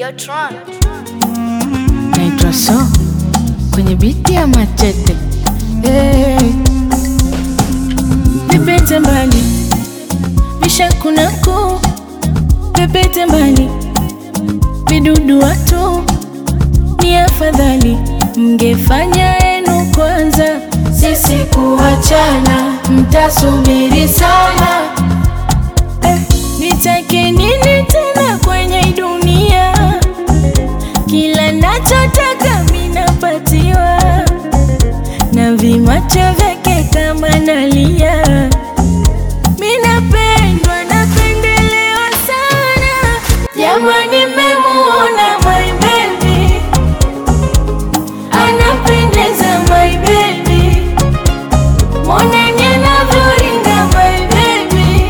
Tron. naitwa so kwenye biti ya machete hey. Pepete mbali vishakunaku pepete mbali vidudu watu ni afadhali mngefanya enu kwanza sisi kuachana mtasubiri sana eh, nitake nini tena kwenye hii dunia kila nachotaka minapatiwa na vimacho vyake kama nalia minapendwa napendelewa sana jamani memuona my baby anapendeza my baby moneni anavyoringa my baby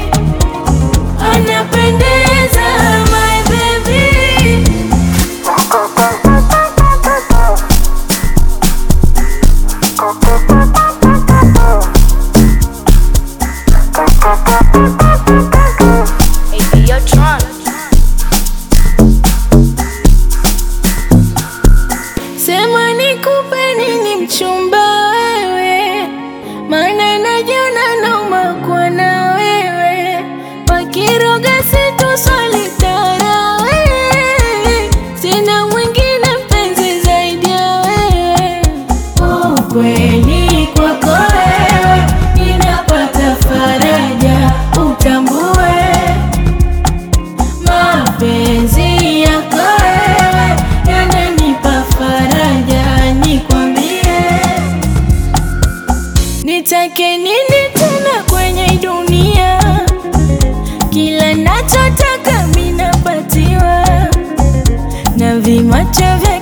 anapendeza my baby Hey, yo, Tron. Sema nikupe nini mchumba wewe, maana najiona nauma kuwa na wewe, wakiroga situswali tara wewe, sina mwingine mpenzi zaidi ya wewe. Ukweli kwako wewe, ninapata faraja, utambue mapenzi yako wewe yananipa faraja, nikwambie nitake nini tena kwenye hii dunia? Kila nachotaka minapatiwa na vimacho vya